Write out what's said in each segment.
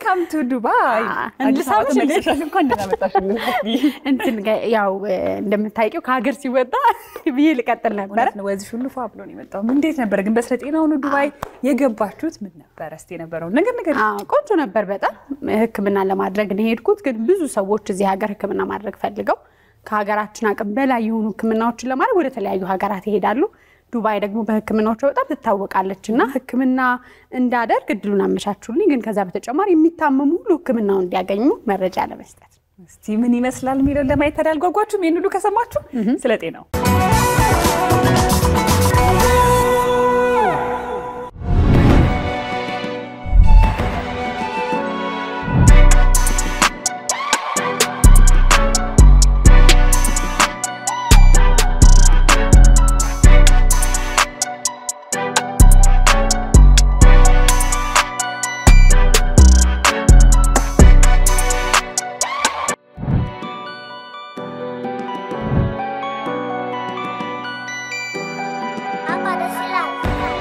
ዌልካም ቱ ዱባይ። ልሳምሽ እንዴ? እንኳን ደህና መጣሽ። እንትን ጋ- ያው እንደምታውቂው ከሀገር ሲወጣ ብዬ ልቀጥል ነበረ። እውነት ነው። ወዝሽ ሁሉ ፏ ብሎ ነው የመጣው። እንዴት ነበረ ግን በስለ ጤና ሆኖ ዱባይ የገባችሁት? ምን ነበረ እስኪ የነበረውን ነገር ነገር አዎ፣ ቆንጆ ነበር በጣም ሕክምና ለማድረግ ነው የሄድኩት። ግን ብዙ ሰዎች እዚህ ሀገር ሕክምና ማድረግ ፈልገው ከሀገራችን አቅም በላይ የሆኑ ሕክምናዎችን ለማድረግ ወደ ተለያዩ ሀገራት ይሄዳሉ። ዱባይ ደግሞ በሕክምናዎቿ በጣም ትታወቃለች እና ሕክምና እንዳደርግ እድሉን አመቻቹልኝ። ግን ከዛ በተጨማሪ የሚታመሙ ሁሉ ሕክምናውን እንዲያገኙ መረጃ ለመስጠት እስቲ ምን ይመስላል የሚለውን ለማየት ታዲያ አልጓጓችሁም? ይህን ሁሉ ከሰማችሁ ስለ ጤናው Apa ada silat?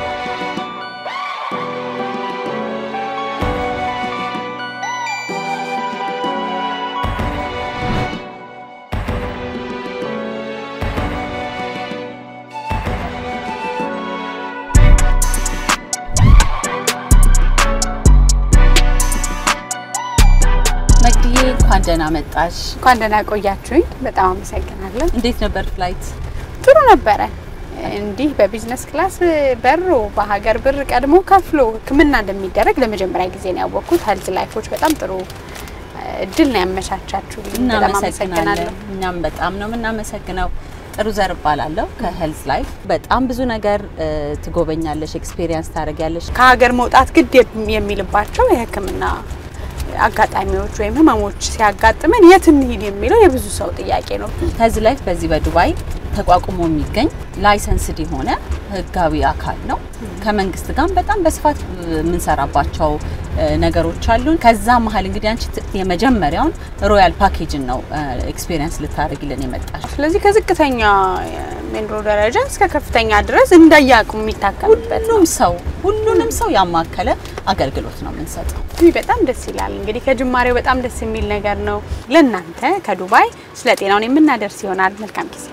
መግድዬ እንኳን ደህና መጣሽ። እንኳን ደህና ቆያችሁኝ። በጣም አመሰግናለን። እንዴት ነበር ፍላይት? ጥሩ ነበረ። እንዲህ በቢዝነስ ክላስ በሮ በሀገር ብር ቀድሞ ከፍሎ ሕክምና እንደሚደረግ ለመጀመሪያ ጊዜ ነው ያወቅኩት። ሄልዝ ላይፎች በጣም ጥሩ እድል ነው ያመቻቻችሁልኝ። በጣም እናመሰግናለን። አመሰግናለሁ። እኛም በጣም ነው የምናመሰግነው። ጥሩ ዘር እባላለሁ ከሄልዝ ላይፍ። በጣም ብዙ ነገር እ፣ ትጎበኛለሽ፣ ኤክስፔሪየንስ ታደርጊያለሽ። ከሀገር መውጣት ግድ የሚልባቸው የሕክምና አጋጣሚዎች ወይም ህመሞች ሲያጋጥመን የት እንሂድ የሚለው የብዙ ሰው ጥያቄ ነው። ሄልዝ ላይፍ በዚህ በዱባይ ተቋቁሞ የሚገኝ ላይሰንስድ የሆነ ህጋዊ አካል ነው። ከመንግስት ጋር በጣም በስፋት የምንሰራባቸው እ፣ ነገሮች አሉን። ከዛ መሀል እንግዲህ አንቺ ት- የመጀመሪያውን ሮያል ፓኬጅን ነው ኤክስፔሪየንስ ልታደርግልን የመጣሽ። ስለዚህ ከዝቅተኛ ሜንሮ ደረጃ እስከ ከፍተኛ ድረስ እንደየአቅሙ የሚታከምበት ነው። ሁሉም ሰው ሁሉንም ሰው ያማከለ አገልግሎት ነው የምንሰጠው። ውይ በጣም ደስ ይላል። እንግዲህ ከጅማሬው በጣም ደስ የሚል ነገር ነው። ለእናንተ ከዱባይ ስለ ጤናውን የምናደርስ ይሆናል። መልካም ጊዜ።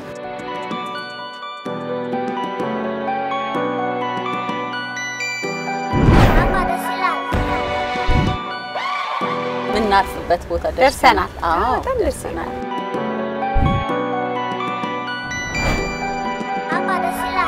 Apa ada silat? የምናርፍበት ቦታ ደርሰናል። አዎ በጣም ደስ ይላል። Apa ada silat?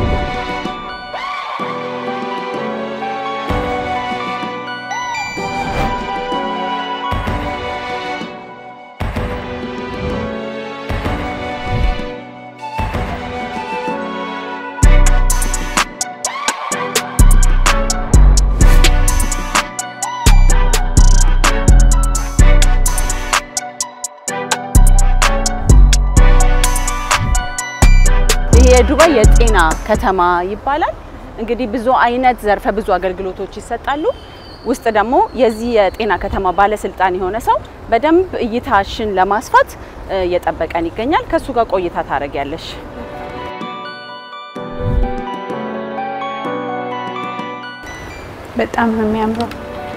ይህ የዱባይ የጤና ከተማ ይባላል። እንግዲህ ብዙ አይነት ዘርፈ ብዙ አገልግሎቶች ይሰጣሉ። ውስጥ ደግሞ የዚህ የጤና ከተማ ባለስልጣን የሆነ ሰው በደንብ እይታሽን ለማስፋት እ፣ እየጠበቀን ይገኛል። ከእሱ ጋር ቆይታ ታደርጊያለሽ። በጣም ነው የሚያምረው።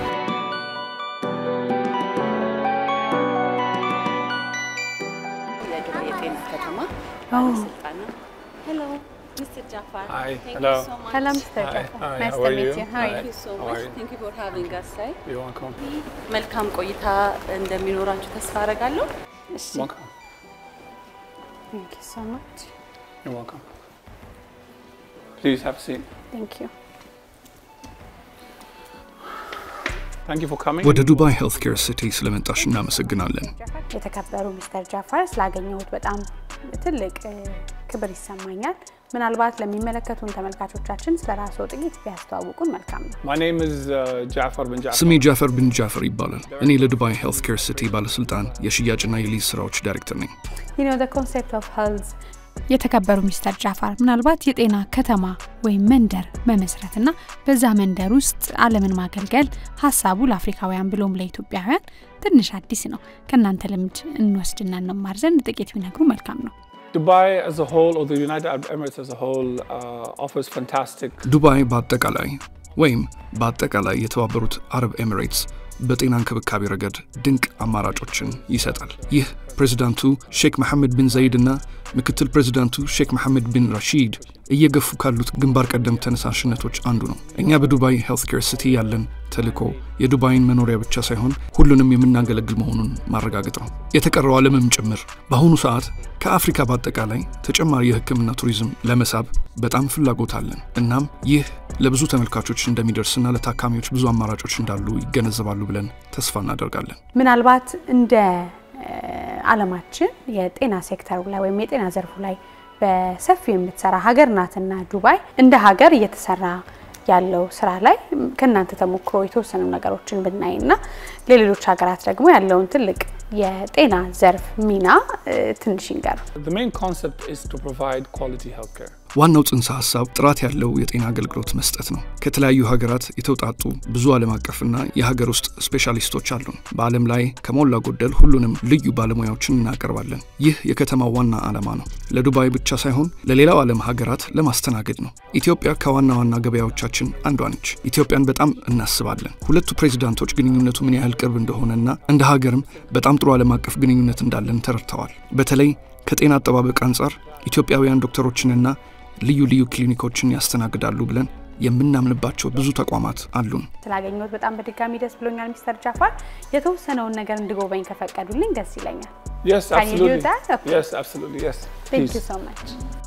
የዱባይ የጤና ከተማ ባለስልጣን ነው። ሄሎ ሚስተር ጃፋር Hi, Thank you hello. so much. ሰላም ስተር Hi, hi, ናይስ how ቱ are ሚት you? ዩ ሃው Thank you so How much. are you? Thank you for having us. Hi. You're welcome. መልካም ቆይታ እንደሚኖራችሁ ተስፋ አደርጋለሁ። እሺ Welcome. ቴንክ ዩ ሶ ማች You're welcome. Please have a seat. ቴንክ ዩ Thank you for coming. ወደ ዱባይ ሄልት ኬር ሲቲ ስለመጣሽ እናመሰግናለን። የተከበሩ ሚስተር ጃፋር ስላገኘሁት በጣም ትልቅ እ፣ ክብር ይሰማኛል። ምናልባት ለሚመለከቱን ተመልካቾቻችን ስለ ራስዎ ጥቂት ቢያስተዋውቁን መልካም ነው። My name is uh, Jafar bin Jafar. ስሜ ጃፈር ብን ጃፈር ይባላል። እኔ ለዱባይ ሄልት ኬር ሲቲ ባለስልጣን የሽያጭና የሊዝ ስራዎች ዳይሬክተር ነኝ። you know the concept of health የተከበሩ ሚስተር ጃፋር ምናልባት የጤና ከተማ ወይም መንደር መመስረትና በዛ መንደር ውስጥ ዓለምን ማገልገል ሀሳቡ ለአፍሪካውያን ብሎም ለኢትዮጵያውያን ትንሽ አዲስ ነው። ከእናንተ ልምድ እንወስድና እንማር ዘንድ ጥቂት ቢነግሩ መልካም ነው። Dubai as a whole, or the United Arab Emirates as a whole, uh, offers fantastic ዱባይ በአጠቃላይ ወይም በአጠቃላይ የተባበሩት አረብ ኤሚሬትስ በጤና እንክብካቤ ረገድ ድንቅ አማራጮችን ይሰጣል። ይህ ፕሬዚዳንቱ ሼክ መሐመድ ቢን ዘይድ እና ምክትል ፕሬዚዳንቱ ሼክ መሐመድ ቢን ራሺድ እየገፉ ካሉት ግንባር ቀደም ተነሳሽነቶች አንዱ ነው። እኛ በዱባይ ሄልት ኬር ሲቲ ያለን ተልዕኮ የዱባይን መኖሪያ ብቻ ሳይሆን ሁሉንም የምናገለግል መሆኑን ማረጋገጥ ነው። የተቀረው ዓለምም ጭምር በአሁኑ ሰዓት ከአፍሪካ በአጠቃላይ ተጨማሪ የሕክምና ቱሪዝም ለመሳብ በጣም ፍላጎት አለን። እናም ይህ ለብዙ ተመልካቾች እንደሚደርስና ለታካሚዎች ብዙ አማራጮች እንዳሉ ይገነዘባሉ ብለን ተስፋ እናደርጋለን። ምናልባት እንደ ዓለማችን የጤና ሴክተሩ ላይ ወይም የጤና ዘርፉ ላይ በሰፊው የምትሰራ ሀገር ናትና ዱባይ እንደ ሀገር እየተሰራ ያለው ስራ ላይ ከእናንተ ተሞክሮ የተወሰኑ ነገሮችን ብናይና ለሌሎች ሀገራት ደግሞ ያለውን ትልቅ የጤና ዘርፍ ሚና ትንሽ ይንገሩ። The main concept is to provide quality healthcare. ዋናው ጽንሰ ሀሳብ ጥራት ያለው የጤና አገልግሎት መስጠት ነው። ከተለያዩ ሀገራት የተውጣጡ ብዙ ዓለም አቀፍና የሀገር ውስጥ ስፔሻሊስቶች አሉን። በዓለም ላይ ከሞላ ጎደል ሁሉንም ልዩ ባለሙያዎችን እናቀርባለን። ይህ የከተማው ዋና ዓላማ ነው። ለዱባይ ብቻ ሳይሆን ለሌላው ዓለም ሀገራት ለማስተናገድ ነው። ኢትዮጵያ ከዋና ዋና ገበያዎቻችን አንዷ ነች። ኢትዮጵያን በጣም እናስባለን። ሁለቱ ፕሬዚዳንቶች ግንኙነቱ ምን ያህል ቅርብ እንደሆነና እንደ ሀገርም በጣም ጥሩ ዓለም አቀፍ ግንኙነት እንዳለን ተረድተዋል። በተለይ ከጤና አጠባበቅ አንጻር ኢትዮጵያውያን ዶክተሮችንና ልዩ ልዩ ክሊኒኮችን ያስተናግዳሉ ብለን የምናምንባቸው ብዙ ተቋማት አሉን። ስላገኘሁት በጣም በድጋሚ ደስ ብሎኛል። ሚስተር ጃፋር የተወሰነውን ነገር እንድጎበኝ ከፈቀዱልኝ ደስ ይለኛል። Yes, Can you do absolutely. that? Okay. Yes, absolutely. Yes. Thank you Please. so much.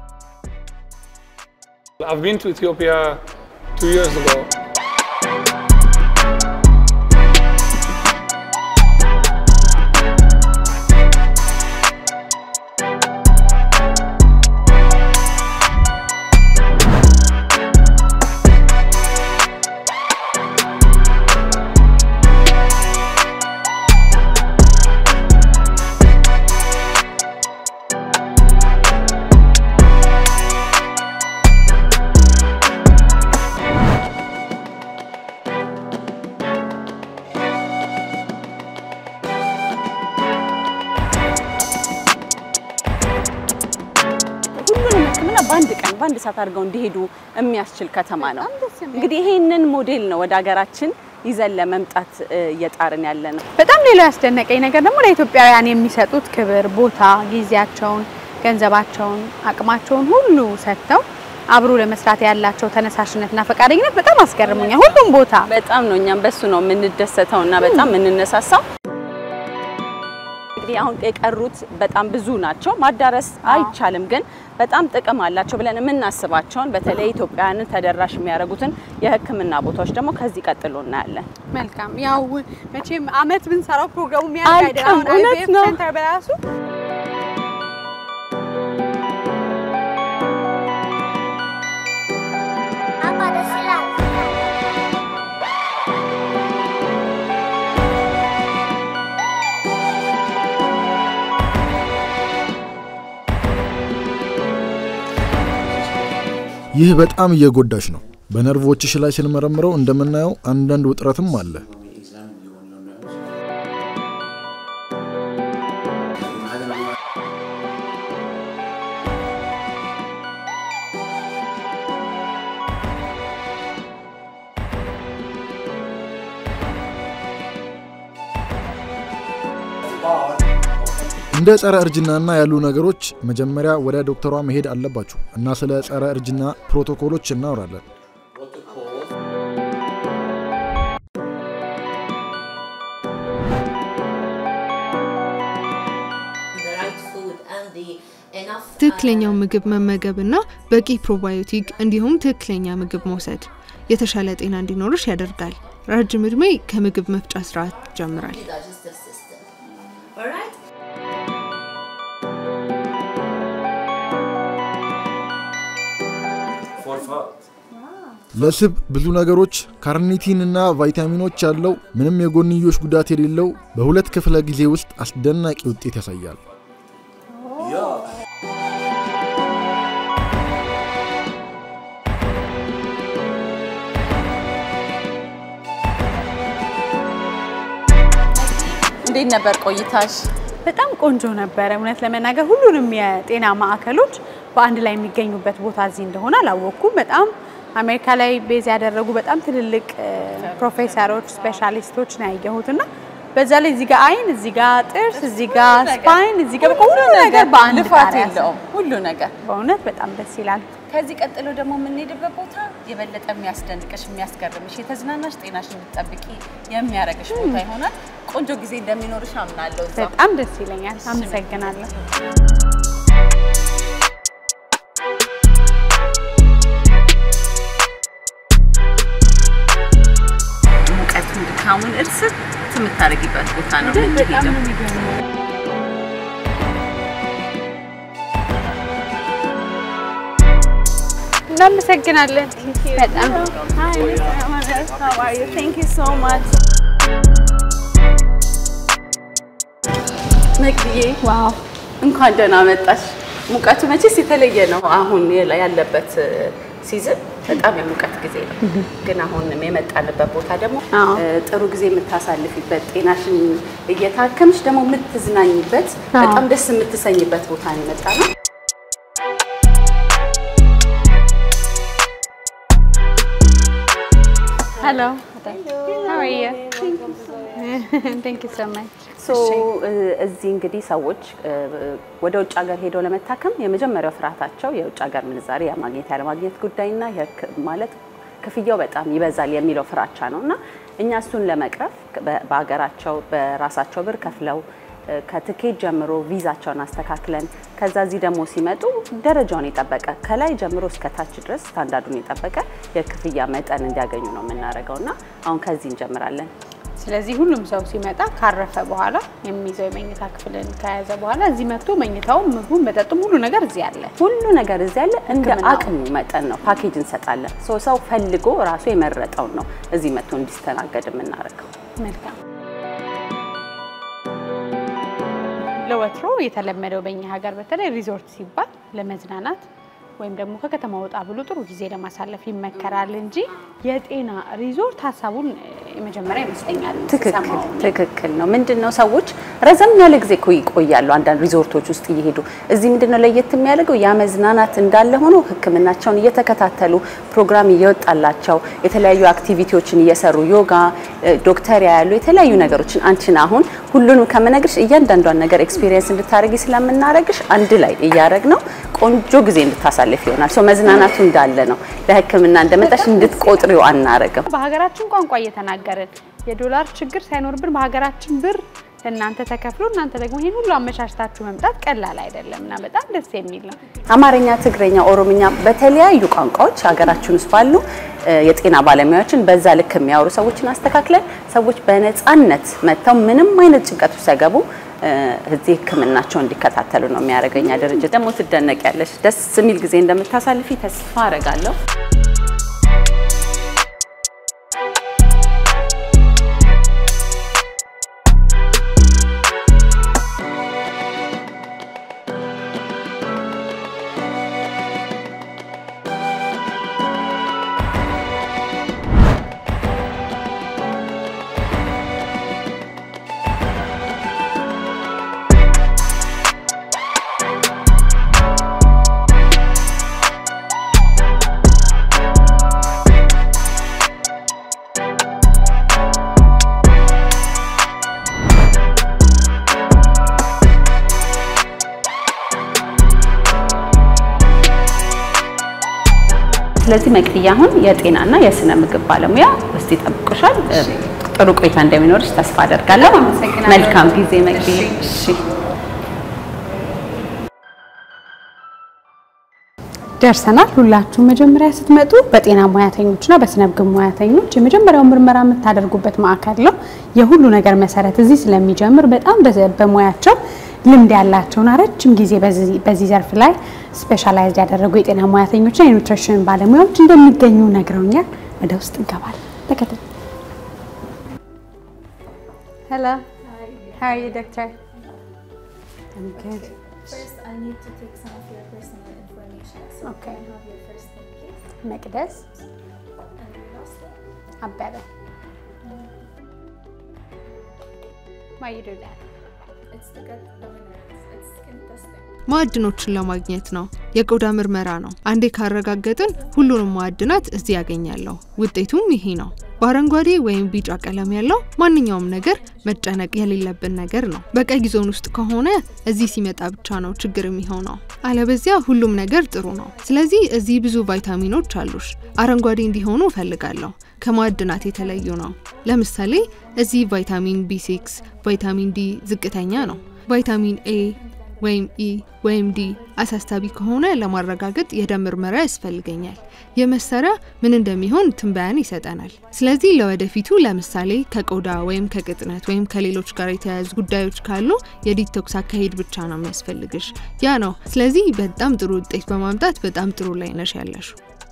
I've been to Ethiopia two years ago. ሁሉንም ሕክምና በአንድ ቀን በአንድ ሰዓት አድርገው እንዲሄዱ የሚያስችል ከተማ ነው። እንግዲህ ይሄንን ሞዴል ነው ወደ ሀገራችን ይዘን ለመምጣት እ, እየጣርን ያለ ነው። በጣም ሌላው ያስደነቀኝ ነገር ደግሞ ለኢትዮጵያውያን የሚሰጡት ክብር፣ ቦታ፣ ጊዜያቸውን፣ ገንዘባቸውን፣ አቅማቸውን ሁሉ ሰጥተው አብሮ ለመስራት ያላቸው ተነሳሽነትና ፈቃደኝነት በጣም አስገርሞኛል። ሁሉም ቦታ በጣም ነው እኛም በሱ ነው የምንደሰተው እና በጣም የምንነሳሳው። እንግዲህ አሁን የቀሩት በጣም ብዙ ናቸው። ማዳረስ አይቻልም፣ ግን በጣም ጥቅም አላቸው ብለን የምናስባቸውን በተለይ ኢትዮጵያውያንን ተደራሽ የሚያደርጉትን የሕክምና ቦታዎች ደግሞ ከዚህ ቀጥሎ እናያለን። መልካም ያው መቼም አመት ብንሰራው ፕሮግራሙ አልቅም፣ እውነት ነው። ሴንተር በራሱ Apa ada silat? ይህ በጣም እየጎዳሽ ነው። በነርቮችሽ ላይ ስንመረምረው እንደምናየው አንዳንድ ውጥረትም አለ። እንደ ጸረ እርጅናና ያሉ ነገሮች መጀመሪያ ወደ ዶክተሯ መሄድ አለባችሁ እና ስለ ጸረ እርጅና ፕሮቶኮሎች እናወራለን። the right food and the enough ትክክለኛው ምግብ መመገብና በቂ ፕሮባዮቲክ እንዲሁም ትክክለኛ ምግብ መውሰድ የተሻለ ጤና እንዲኖርሽ ያደርጋል። ረጅም ዕድሜ ከምግብ መፍጫ ስርዓት ይጀምራል። digestive system. All right? ለስብ ብዙ ነገሮች ካርኒቲን እና ቫይታሚኖች ያለው ምንም የጎንዮሽ ጉዳት የሌለው በሁለት ክፍለ ጊዜ ውስጥ አስደናቂ ውጤት ያሳያል። እንዴት ነበር ቆይታሽ? በጣም ቆንጆ ነበረ። እውነት ለመናገር ሁሉንም የጤና ማዕከሎች በአንድ ላይ የሚገኙበት ቦታ እዚህ እንደሆነ አላወቅኩም። በጣም አሜሪካ ላይ ቤዝ ያደረጉ በጣም ትልልቅ እ፣ ፕሮፌሰሮች፣ ስፔሻሊስቶች ነው ያየሁት እና በዛ ላይ እዚህ ጋር አይን፣ እዚህ ጋር ጥርስ፣ እዚህ ጋር ስፓይን፣ እዚህ ጋር በቃ ሁሉ ነገር በአንድ ልፋት ጣሪያ ስር። የለውም ሁሉ ነገር። በእውነት በጣም ደስ ይላል። ከዚህ ቀጥሎ ደግሞ የምንሄድበት ቦታ የበለጠ የሚያስደንቅሽ የሚያስገርምሽ የተዝናናሽ ጤናሽ እንድትጠብቂ የሚያደርግሽ ቦታ ይሆናል። ቆንጆ ጊዜ እንደሚኖርሽ አምናለሁ። እዛ በጣም ደስ ይለኛል። አመሰግናለሁ። ሙቀቱን ድካሙን እርስት የምታደርጊበት ቦታ ነው የምንሄደው። እናመሰግናለን በጣም መቅድዬ ዋው እንኳን ደህና መጣሽ። ሙቀቱ መቼስ የተለየ ነው። አሁን የላ- ያለበት ሲዝን በጣም የሙቀት ጊዜ ነው። ግን አሁን የመጣንበት ቦታ ደግሞ አዎ። እ፣ ጥሩ ጊዜ የምታሳልፊበት ጤናሽን እየታከምሽ ደግሞ የምትዝናኝበት በጣም ደስ የምትሰኝበት ቦታ ነው የመጣ ነው። ሄሎ how are you thank you so much ሶ እዚህ እንግዲህ ሰዎች እ፣ ወደ ውጭ ሀገር ሄደው ለመታከም የመጀመሪያው ፍርሃታቸው የውጭ ሀገር ምንዛሬ የማግኘት ያለማግኘት ጉዳይና የህክ- ማለት ክፍያው በጣም ይበዛል የሚለው ፍራቻ ነው እና እኛ እሱን ለመቅረፍ በ- በሀገራቸው በራሳቸው ብር ከፍለው እ፣ ከትኬት ጀምሮ ቪዛቸውን አስተካክለን ከዛ እዚህ ደግሞ ሲመጡ ደረጃውን የጠበቀ ከላይ ጀምሮ እስከ ታች ድረስ ስታንዳርዱን የጠበቀ የክፍያ መጠን እንዲያገኙ ነው የምናደርገው እና አሁን ከዚህ እንጀምራለን። ስለዚህ ሁሉም ሰው ሲመጣ ካረፈ በኋላ የሚይዘው የመኝታ ክፍልን ከያዘ በኋላ እዚህ መጥቶ መኝታውም፣ ምግቡም፣ መጠጡም ሁሉ ነገር እዚህ አለ። ሁሉ ነገር እዚህ ያለ እንደ ሕክምናው። አቅሙ መጠን ነው ፓኬጅ እንሰጣለን። ሶ ሰው ፈልጎ ራሱ የመረጠውን ነው እዚህ መጥቶ እንዲስተናገድ የምናደርገው። መልካም ለወትሮ የተለመደው በእኛ ሀገር በተለይ ሪዞርት ሲባል ለመዝናናት ወይም ደግሞ ከከተማ ወጣ ብሎ ጥሩ ጊዜ ለማሳለፍ ይመከራል እንጂ የጤና ሪዞርት ሀሳቡን እ፣ የመጀመሪያ ይመስለኛል ትክክል ስሰማው እኔ። ትክክል ነው። ምንድን ነው ሰዎች ረዘም ያለ ጊዜ እኮ ይቆያሉ አንዳንድ ሪዞርቶች ውስጥ እየሄዱ እዚህ ምንድን ነው ለየት የሚያደርገው ያ መዝናናት እንዳለ ሆኖ ሕክምናቸውን እየተከታተሉ ፕሮግራም እየወጣላቸው የተለያዩ አክቲቪቲዎችን እየሰሩ ዮጋ፣ እ፣ ዶክተር ያያሉ የተለያዩ ነገሮችን አንቺን አሁን ሁሉንም ከምነግርሽ እያንዳንዷን ነገር ኤክስፒሪየንስ እንድታደርጊ ስለምናደርግሽ አንድ ላይ እያደረግ ነው ቆንጆ ጊዜ እንድታሳልፍ ይሆናል። ሶ መዝናናቱ እንዳለ ነው። ለሕክምና እንደመጣሽ እንድትቆጥሪው አናረግም። በሀገራችን ቋንቋ እየተናገርን የዶላር ችግር ሳይኖርብን በሀገራችን ብር እናንተ ተከፍሎ እናንተ ደግሞ ይህን ሁሉ አመቻችታችሁ መምጣት ቀላል አይደለም እና በጣም ደስ የሚል ነው። አማርኛ፣ ትግረኛ፣ ኦሮምኛ በተለያዩ ቋንቋዎች ሀገራችን ውስጥ ባሉ እ፣ የጤና ባለሙያዎችን በዛ ልክ የሚያወሩ ሰዎችን አስተካክለን ሰዎች በነፃነት መጥተው ምንም አይነት ጭንቀት ውስጥ ሳይገቡ እ፣ እዚህ ህክምናቸው እንዲከታተሉ ነው የሚያደርገኛ ድርጅት። ደግሞ ትደነቂያለሽ። ደስ የሚል ጊዜ እንደምታሳልፊ ተስፋ አረጋለሁ። ስለዚህ መቅድያ አሁን የጤናና የስነ ምግብ ባለሙያ ውስጥ ይጠብቁሻል። ጥሩ ቆይታ እንደሚኖርሽ ተስፋ አደርጋለሁ። አመሰግናለሁ። መልካም ጊዜ መቅድዬ። እሺ ደርሰናል። ሁላችሁም መጀመሪያ ስትመጡ በጤና ሙያተኞችና በስነ ምግብ ሙያተኞች የመጀመሪያው ምርመራ የምታደርጉበት ማዕከል ነው። የሁሉ ነገር መሰረት እዚህ ስለሚጀምር በጣም በዘ- በሙያቸው ልምድ ያላቸውና ረጅም ጊዜ በዚህ- በዚህ ዘርፍ ላይ ስፔሻላይዝድ ያደረጉ የጤና ሙያተኞችና የኑትሪሽን ባለሙያዎች እንደሚገኙ ነግረውኛል። ወደ ውስጥ እንገባለን። ተከተል። Hello. How are you, doctor? I'm good. First, I need to take some of your personal information. So Okay. can I have your first name, please? መቅደስ And your last name? አበበ Why you do that? It's to get the minerals. It's skin testing. ማዕድኖችን ለማግኘት ነው። የቆዳ ምርመራ ነው። አንዴ ካረጋገጥን ሁሉንም ማዕድናት እዚህ ያገኛለሁ። ውጤቱም ይሄ ነው። በአረንጓዴ ወይም ቢጫ ቀለም ያለው ማንኛውም ነገር መጨነቅ የሌለብን ነገር ነው። በቀይ ዞን ውስጥ ከሆነ እዚህ ሲመጣ ብቻ ነው ችግር የሚሆነው። አለበዚያ ሁሉም ነገር ጥሩ ነው። ስለዚህ እዚህ ብዙ ቫይታሚኖች አሉሽ። አረንጓዴ እንዲሆኑ እፈልጋለሁ። ከማዕድናት የተለዩ ነው። ለምሳሌ እዚህ ቫይታሚን ቢ6፣ ቫይታሚን ዲ ዝቅተኛ ነው። ቫይታሚን ኤ ወይም ኢ ወይም ዲ አሳሳቢ ከሆነ ለማረጋገጥ የደም ምርመራ ያስፈልገኛል። ይህ መሳሪያ ምን እንደሚሆን ትንበያን ይሰጠናል። ስለዚህ ለወደፊቱ ለምሳሌ ከቆዳ ወይም ከቅጥነት ወይም ከሌሎች ጋር የተያያዙ ጉዳዮች ካሉ የዲቶክስ አካሄድ ብቻ ነው የሚያስፈልግሽ። ያ ነው። ስለዚህ በጣም ጥሩ ውጤት በማምጣት በጣም ጥሩ ላይ ነሽ ያለሽ።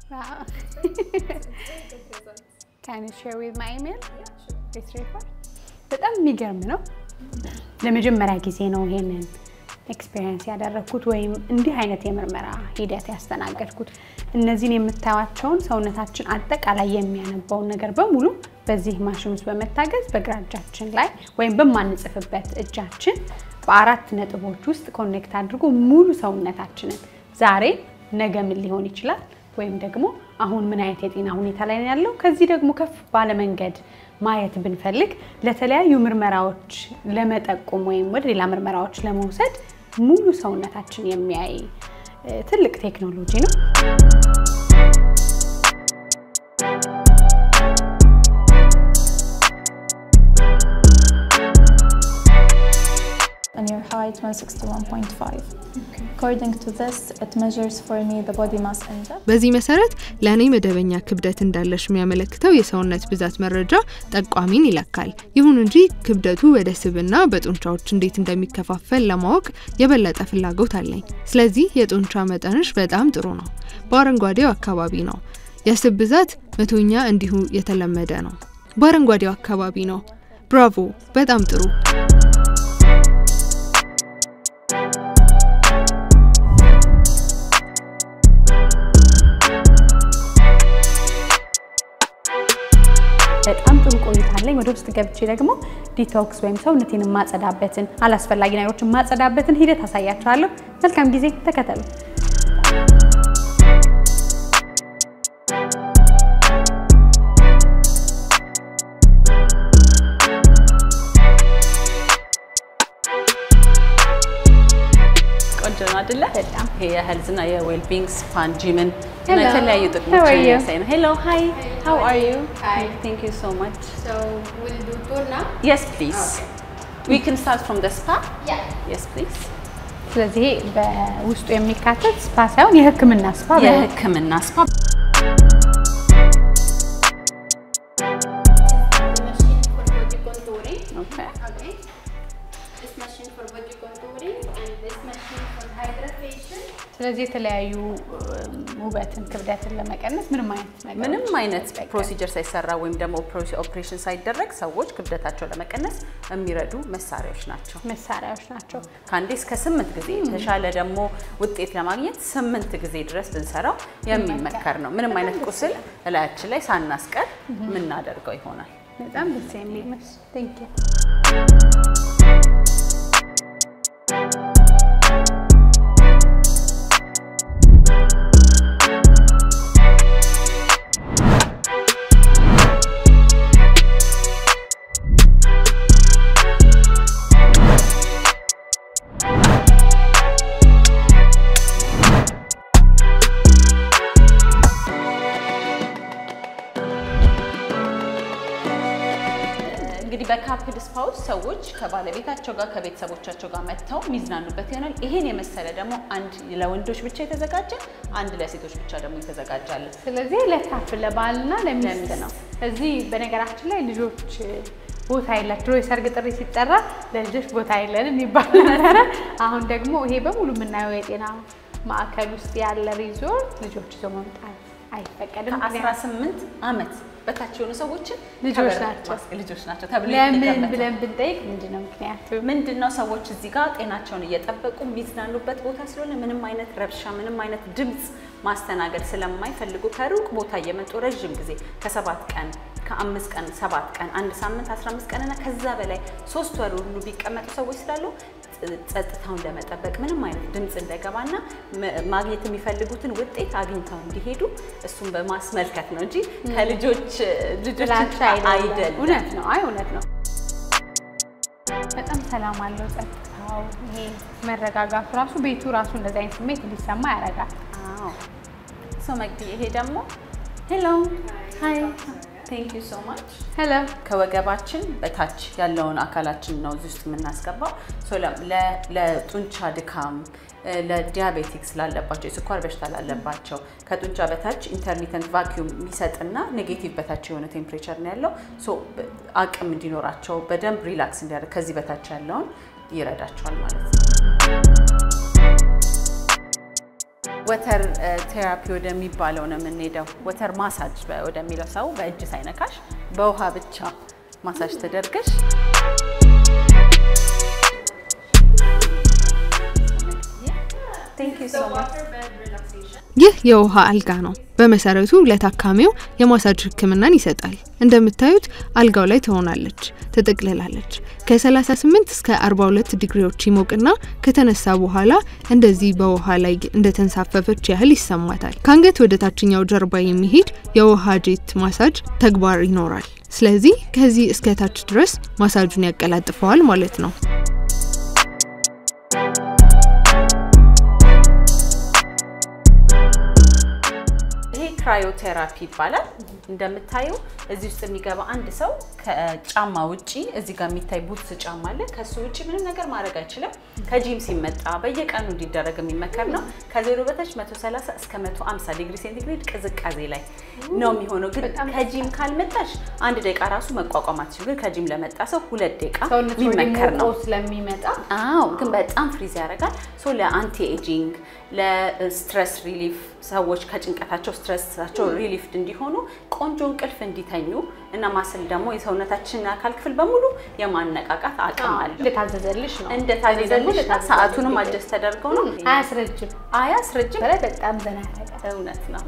Can you share with my email? This report? በጣም የሚገርም ነው። ለመጀመሪያ ጊዜ ነው ይሄንን ኤክስፔሪየንስ ያደረግኩት ወይም እንዲህ አይነት የምርመራ ሂደት ያስተናገድኩት። እነዚህን የምታዩቸውን ሰውነታችን አጠቃላይ የሚያነባውን ነገር በሙሉ በዚህ ማሽን ውስጥ በመታገዝ በግራ እጃችን ላይ ወይም በማንጽፍበት እጃችን በአራት ነጥቦች ውስጥ ኮኔክት አድርጎ ሙሉ ሰውነታችንን ዛሬ ነገ ምን ሊሆን ይችላል ወይም ደግሞ አሁን ምን አይነት የጤና ሁኔታ ላይ ነው ያለው፣ ከዚህ ደግሞ ከፍ ባለ መንገድ ማየት ብንፈልግ ለተለያዩ ምርመራዎች ለመጠቆም ወይም ወደ ሌላ ምርመራዎች ለመውሰድ ሙሉ ሰውነታችን የሚያይ እ፣ ትልቅ ቴክኖሎጂ ነው። And your height 161.5. According to this, it measures for me the body mass index. በዚህ መሰረት ለእኔ መደበኛ ክብደት እንዳለሽ የሚያመለክተው የሰውነት ብዛት መረጃ ጠቋሚን ይለካል። ይሁን እንጂ ክብደቱ ወደ ስብና በጡንቻዎች እንዴት እንደሚከፋፈል ለማወቅ የበለጠ ፍላጎት አለኝ። ስለዚህ የጡንቻ መጠንሽ በጣም ጥሩ ነው። በአረንጓዴው አካባቢ ነው። የስብ ብዛት መቶኛ እንዲሁ የተለመደ ነው። በአረንጓዴው አካባቢ ነው። ብራቮ! በጣም ጥሩ። በጣም ጥሩ ቆይታ አለኝ። ወደ ውስጥ ገብቼ ደግሞ ዲቶክስ ወይም ሰውነቴን የማጸዳበትን አላስፈላጊ ነገሮችን የማጸዳበትን ሂደት አሳያችኋለሁ። መልካም ጊዜ፣ ተከተሉ። ቆንጆ ነው አይደለ? በጣም ይሄ የሄልዝና የዌልቢንግ ስፓን ጂምን እና Hello. የተለያዩ How are ጥቅሞችን you? የሚያሳይ ነው። ሄሎ ሃይ ሃው አር ዩ Hi. ቴንክ ዩ ሶ ማች So we'll do tour now. የስ ፕሊዝ ዊ ካን ስታርት ፍሮም ደ ስፓ Yeah. የስ ፕሊዝ ስለዚህ በውስጡ የሚካተት ስፓ ሳይሆን የሕክምና ስፓ በ- የህክምና ስፓ The machine for body contouring. ኦኬ Okay. This machine for body contouring and this machine for hydration. ስለዚህ የተለያዩ እም፣ ውበትን ክብደትን ለመቀነስ ምንም አይነት ነገር ምንም አይነት ፕሮሲጀር ሳይሰራ ወይም ደግሞ ኦፕሬሽን ሳይደረግ ሰዎች ክብደታቸው ለመቀነስ የሚረዱ መሳሪያዎች ናቸው። መሳሪያዎች ናቸው። ከአንዴ እስከ ስምንት ጊዜ የተሻለ ደግሞ ውጤት ለማግኘት ስምንት ጊዜ ድረስ ብንሰራው የሚመከር ነው። ምንም አይነት ቁስል እላያችን ላይ ሳናስቀር የምናደርገው ይሆናል። በጣም ደስ የሚል መስ ቴንክ ዩ እንግዲህ በካፕል ስፓ ውስጥ ሰዎች ከባለቤታቸው ጋር ከቤተሰቦቻቸው ጋር መጥተው የሚዝናኑበት ይሆናል። ይሄን የመሰለ ደግሞ አንድ ለወንዶች ብቻ የተዘጋጀ አንድ ለሴቶች ብቻ ደግሞ የተዘጋጃለ። ስለዚህ ለካፍ ለባልና ለሚስት ነው። እዚህ በነገራችን ላይ ልጆች ቦታ የላቸው። ድሮ የሰርግ ጥሪ ሲጠራ ለልጆች ቦታ የለንም ይባል ነበረ። አሁን ደግሞ ይሄ በሙሉ የምናየው የጤና ማዕከል ውስጥ ያለ ሪዞርት ልጆች ይዞ መምጣት አይፈቀድም። ከ18 ዓመት በታች የሆኑ ሰዎችን ልጆች ከበር ናቸው። ማስቀ- ልጆች ናቸው ተብሎ ለምን ይገመታል። ብለን ብንጠይቅ ምንድን ነው ምክንያቱ? ምንድን ነው ሰዎች እዚህ ጋር ጤናቸውን እየጠበቁ የሚዝናኑበት ቦታ ስለሆነ ምንም አይነት ረብሻ፣ ምንም አይነት ድምፅ ማስተናገድ ስለማይፈልጉ ከሩቅ ቦታ እየመጡ ረዥም ጊዜ ከሰባት ቀን ከአምስት ቀን ሰባት ቀን አንድ ሳምንት አስራ አምስት ቀን እና ከዛ በላይ ሶስት ወር ሁሉ ቢቀመጡ ሰዎች ስላሉ ጸጥታውን ለመጠበቅ ምንም አይነት ድምፅ እንዳይገባና መ- ማግኘት የሚፈልጉትን ውጤት አግኝተው እንዲሄዱ እሱን በማስመልከት ነው እንጂ ከልጆች ልጆች ጥላቻ አይደለም። እውነት ነው። አይ እውነት ነው። በጣም ሰላም አለው ጸጥታው፣ ይሄ መረጋጋቱ ራሱ ቤቱ ራሱ እንደዚህ አይነት ስሜት እንዲሰማ ያደርጋል። አዎ ሶ መግቢ ይሄ ደግሞ ሄሎ ሃይ ቴንክ ዩ ሶ ማች ሄሎ ከወገባችን በታች ያለውን አካላችን ነው እዚህ ውስጥ የምናስገባው። ሶ ለ- ለ- ለጡንቻ ድካም፣ እ፣ ለዲያቤቲክስ ላለባቸው፣ የስኳር በሽታ ላለባቸው ከጡንቻ በታች ኢንተርሚተንት ቫኪዩም የሚሰጥና ኔጌቲቭ በታች የሆነ ቴምፕሬቸር ነው ያለው። ሶ በ- አቅም እንዲኖራቸው በደንብ ሪላክስ እንዲያደርግ ከዚህ በታች ያለውን ይረዳቸዋል ማለት ነው። ወተር ቴራፒ ወደሚባለው ነው የምንሄደው። ወተር ማሳጅ በ- ወደሚለው ሰው በእጅ ሳይነካሽ በውሃ ብቻ ማሳጅ ተደርገሽ Thank you so much. ይህ የውሃ አልጋ ነው። በመሰረቱ ለታካሚው የማሳጅ ሕክምናን ይሰጣል። እንደምታዩት አልጋው ላይ ትሆናለች፣ ትጠቅልላለች። ከ38 እስከ 42 ዲግሪዎች ይሞቅና ከተነሳ በኋላ እንደዚህ በውሃ ላይ እንደተንሳፈፈች ያህል ይሰማታል። ከአንገት ወደ ታችኛው ጀርባ የሚሄድ የውሃ ጄት ማሳጅ ተግባር ይኖራል። ስለዚህ ከዚህ እስከ ታች ድረስ ማሳጁን ያቀላጥፈዋል ማለት ነው። ይሄ ክራዮቴራፒ ይባላል። እንደምታዩ እዚህ ውስጥ የሚገባ አንድ ሰው ከጫማ ውጪ እዚህ ጋር የሚታይ ቡትስ ጫማ አለ። ከሱ ውጪ ምንም ነገር ማድረግ አይችልም። ከጂም ሲመጣ በየቀኑ እንዲደረግ የሚመከር ነው። ከዜሮ በታች 130 እስከ 150 ዲግሪ ሴንቲግሬድ ቅዝቃዜ ላይ ነው የሚሆነው። ግን ከጂም ካልመጣሽ አንድ ደቂቃ ራሱ መቋቋም አትችልም። ግን ከጂም ለመጣ ሰው ሁለት ደቂቃ ሰውነት ወደ የሚመከር ነው። ሞቆ ስለሚመጣ አዎ ግን በጣም ፍሪዝ ያደርጋል። ሶ ለአንቲ ኤጂንግ ለስትረስ ሪሊፍ ሰዎች ከጭንቀታቸው ስትረሳቸው ሪሊፍድ እንዲሆኑ ቆንጆ እንቅልፍ እንዲተኙ እና ማስል ደግሞ የሰውነታችንን አካል ክፍል በሙሉ የማነቃቃት አቅም አለው። እንደታዘዘልሽ ነው። እንደታዘዘልሽ እና ሰዓቱንም አጀስት ተደርገው ነው። አያስረጅም። አያስረጅም። በላይ በጣም ዘና ያደርጋል። እውነት ነው።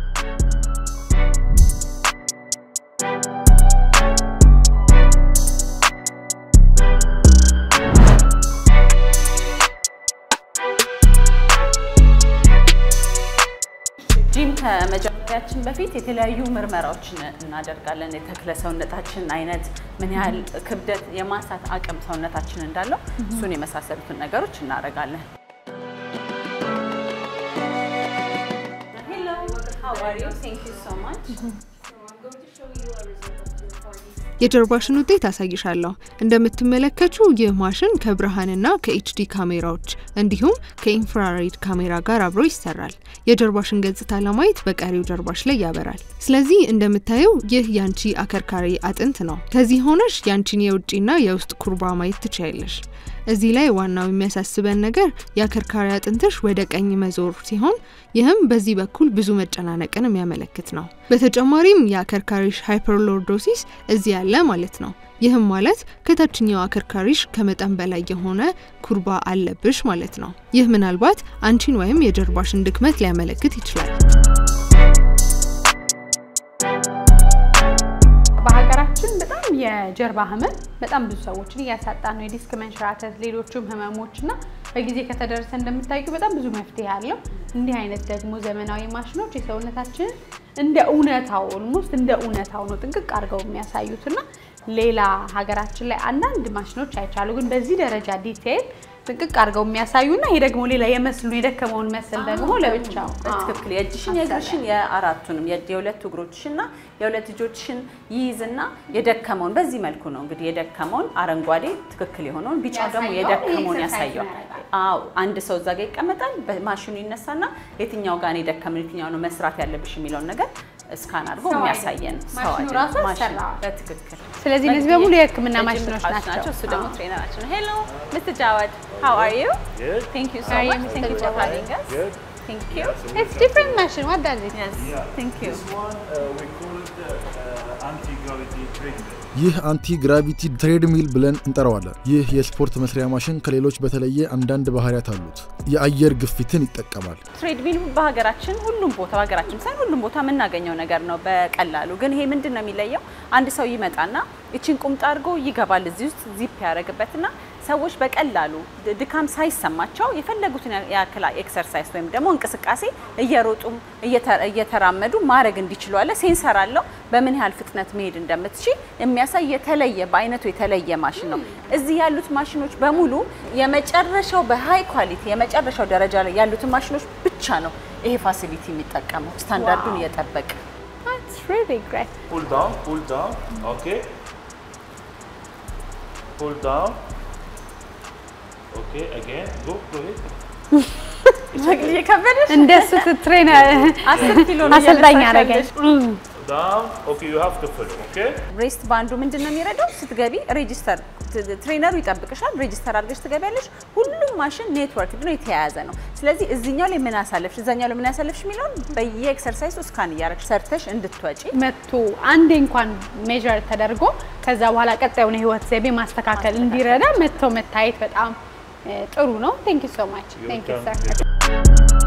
ጂም ከመጀመሪያችን በፊት የተለያዩ ምርመራዎችን እናደርጋለን። የተክለ ሰውነታችን አይነት፣ ምን ያህል ክብደት የማንሳት አቅም ሰውነታችን እንዳለው እሱን የመሳሰሉትን ነገሮች እናደርጋለን። Hello, how are you? Thank you so much. የጀርባሽን ውጤት አሳይሻለሁ። እንደምትመለከቱ ይህ ማሽን ከብርሃንና ከኤችዲ ካሜራዎች እንዲሁም ከኢንፍራሬድ ካሜራ ጋር አብሮ ይሰራል። የጀርባሽን ገጽታ ለማየት በቀሪው ጀርባሽ ላይ ያበራል። ስለዚህ እንደምታየው ይህ ያንቺ አከርካሪ አጥንት ነው። ከዚህ ሆነሽ ያንቺን የውጭና የውስጥ ኩርባ ማየት ትችያለሽ። እዚህ ላይ ዋናው የሚያሳስበን ነገር የአከርካሪ አጥንትሽ ወደ ቀኝ መዞር ሲሆን ይህም በዚህ በኩል ብዙ መጨናነቅን የሚያመለክት ነው። በተጨማሪም የአከርካሪሽ ሃይፐርሎርዶሲስ እዚህ ያለ ማለት ነው። ይህም ማለት ከታችኛው አከርካሪሽ ከመጠን በላይ የሆነ ኩርባ አለብሽ ማለት ነው። ይህ ምናልባት አንቺን ወይም የጀርባሽን ድክመት ሊያመለክት ይችላል። በሀገራችን በጣም የጀርባ ህመም በጣም ብዙ ሰዎችን እያሳጣ ነው። የዲስክ መንሸራተት፣ ሌሎችም ህመሞች እና በጊዜ ከተደረሰ እንደምታዩ በጣም ብዙ መፍትሄ አለው። እንዲህ አይነት ደግሞ ዘመናዊ ማሽኖች የሰውነታችንን እንደ እውነታው ኦልሞስት እንደ እውነታው ነው ጥንቅቅ አድርገው የሚያሳዩት እና ሌላ ሀገራችን ላይ አንዳንድ ማሽኖች አይቻሉ፣ ግን በዚህ ደረጃ ዲቴይል ጥንቅቅ አድርገው የሚያሳዩና ይሄ ደግሞ ሌላ የመስሉ የደከመውን መስል ደግሞ ለብቻው በትክክል የእጅሽን የእግርሽን የአራቱንም የ- የሁለት እግሮችሽና የሁለት ልጆችሽን ይይዝና የደከመውን በዚህ መልኩ ነው እንግዲህ የደከመውን አረንጓዴ ትክክል የሆነውን ቢጫው ደግሞ ያሳየዋል፣ የደከመውን ኤክሰርሳይዝ ያሳየዋል። ያደርጋል። አዎ አንድ ሰው እዛ ጋር ይቀመጣል። በማሽኑ ይነሳና የትኛው ጋር ነው የደከመን የትኛው ነው መስራት ያለብሽ የሚለውን ነገር እስካን አድርጎ ሰው የሚያሳየን አይደለም። ሰው ማሽኑ አይደለም። ራሱ ማሽኑ። ያሰራዋል። በትክክል ስለዚህ እነዚህ በሙሉ የህክምና የጂም ማሽኖች እቃዎች ናቸው። እሱ ደግሞ አዎ። ትሬነራችን ነው። ሄሎ ሚስተር ጃዋድ ሃው አር ዩ Good. ቴንክ ዩ ሶ How are you, ማች Mr. ቴንክ ዩ ፎር Jawad? ሃቪንግ አስ Good. ቴንክ ዩ It's different machine. What does it? Yes, thank you. This one uh, we call it uh, anti-gravity treadmill. ይህ አንቲ ግራቪቲ ትሬድሚል ብለን እንጠራዋለን። ይህ የስፖርት መስሪያ ማሽን ከሌሎች በተለየ አንዳንድ ባህሪያት አሉት። የአየር ግፊትን ይጠቀማል። ትሬድሚል በሀገራችን ሁሉም ቦታ በሀገራችን ሳይሆን ሁሉም ቦታ የምናገኘው ነገር ነው በቀላሉ። ግን ይሄ ምንድን ነው የሚለየው? አንድ ሰው ይመጣና እቺን ቁምጣ አድርጎ ይገባል እዚህ ውስጥ ዚፕ ያደርግበትና ሰዎች በቀላሉ ድ- ድካም ሳይሰማቸው የፈለጉትን ያ- ያክል ኤክሰርሳይዝ ወይም ደግሞ እንቅስቃሴ እየሮጡም እየተ- እየተራመዱ ማድረግ እንዲችሉ አለ። ሴንሰር አለው በምን ያህል ፍጥነት መሄድ እንደምትችል የሚያሳይ የተለየ በአይነቱ የተለየ ማሽን ነው። እዚህ ያሉት ማሽኖች በሙሉ የመጨረሻው በሃይ ኳሊቲ የመጨረሻው ደረጃ ላይ ያሉትን ማሽኖች ብቻ ነው ይሄ ፋሲሊቲ የሚጠቀመው ስታንዳርዱን እየጠበቀ That's really great. Pull down, pull down. Okay. Pull down. Okay, again. Go, go ahead. የከበደሽ እንደሱ ትትሬነር አስር ኪሎ ነው አሰልጣኝ እያነሳሽ አደረገኝ። Down. Okay, you have to follow. Okay. ሬስት ባንዱ ምንድን ነው የሚረዳው? ስትገቢ ሬጂስተር ትሬነሩ ይጠብቅሻል። ሬጂስተር አድርገሽ ትገቢያለሽ። ሁሉም ማሽን ኔትወርክ ነው የተያያዘ ነው። ስለዚህ እዚኛው ላይ ምን አሳለፍሽ፣ እዛኛው ላይ ምን ያሳለፍሽ የሚለውን በየኤክሰርሳይሱ ስካን እያረግሽ ሰርተሽ እንድትወጪ መጥቶ አንዴ እንኳን ሜዥር ተደርጎ ከዛ በኋላ ቀጣዩን የህይወት ዘይቤ ማስተካከል እንዲረዳ መጥቶ መታየት በጣም እ, ጥሩ ነው። ቴንክ ዩ ሶ ማች ቴንክ ዩ ሰር።